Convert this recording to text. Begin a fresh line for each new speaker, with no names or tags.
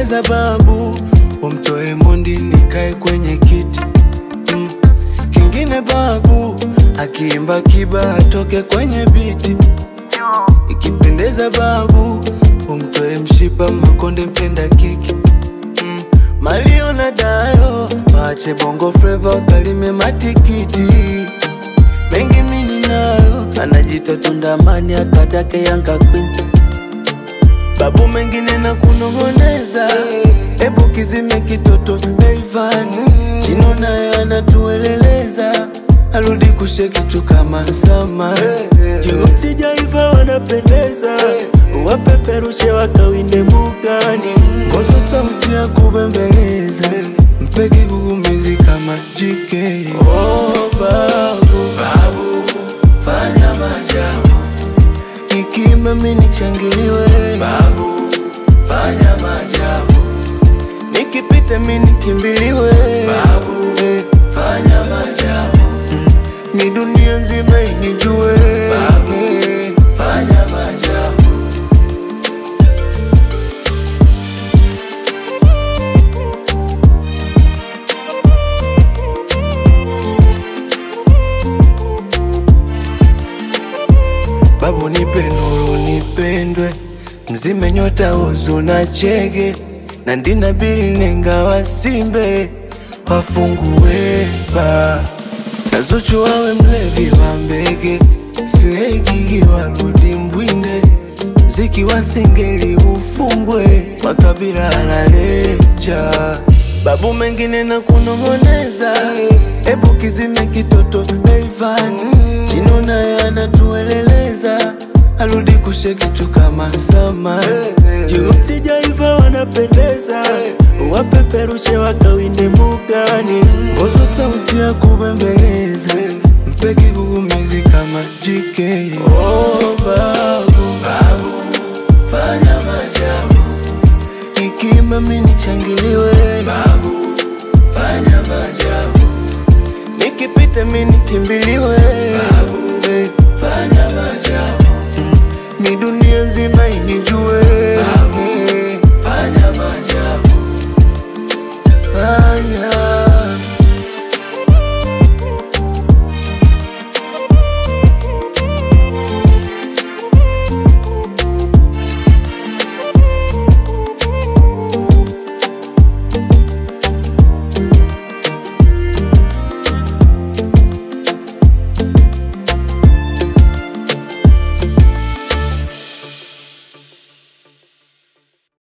Ikipendeza babu, umtoe Mondi nikae kwenye kiti mm. Kingine babu, akiimba kiba atoke kwenye biti. Ikipendeza babu, umtoe Mshipa Makonde mpenda kiki mm. Malio na Dayo waache bongo fleva wakalime matikiti mengi mini nayo anajita tundamani akadake Yanga Queens babu mengine na kunong'oneza, ebu kizime kitoto Daivan Chino naye anatueleleza arudi kushe kitu kama sama
Juu sijaiva wanapendeza, wapeperushe wakawinde mbugani.
Kosa sauti ya kubembeleza mpeke kugumizi kama JK. Oh, babu, babu, fanya maajabu Nikimba mimi nichangiliwe Babu, fanya maajabu Nikipita mimi nikimbiliwe Babu, eh, fanya maajabu mm. Ni dunia nzima inijue Babu, eh, fanya maajabu Babu nipe nuru nipendwe, mzime nyota uzu na chege na ndina bili nenga wasimbe wafungue ba na Zuchu wawe mlevi wa mbege silegigi warudi mbwinde ziki wasingeli ufungwe makabila analecha babu mengine na kunong'oneza ebu kizime kitoto Daivan Chino naye anatueleleza arudi kushe kitu kama sama
Juu sijaiva wanapendeza, wapeperushe wakawinde mbugani.
Ngozo sauti ya kubembeleza mpeke kugumizi kama JK. Oh, babu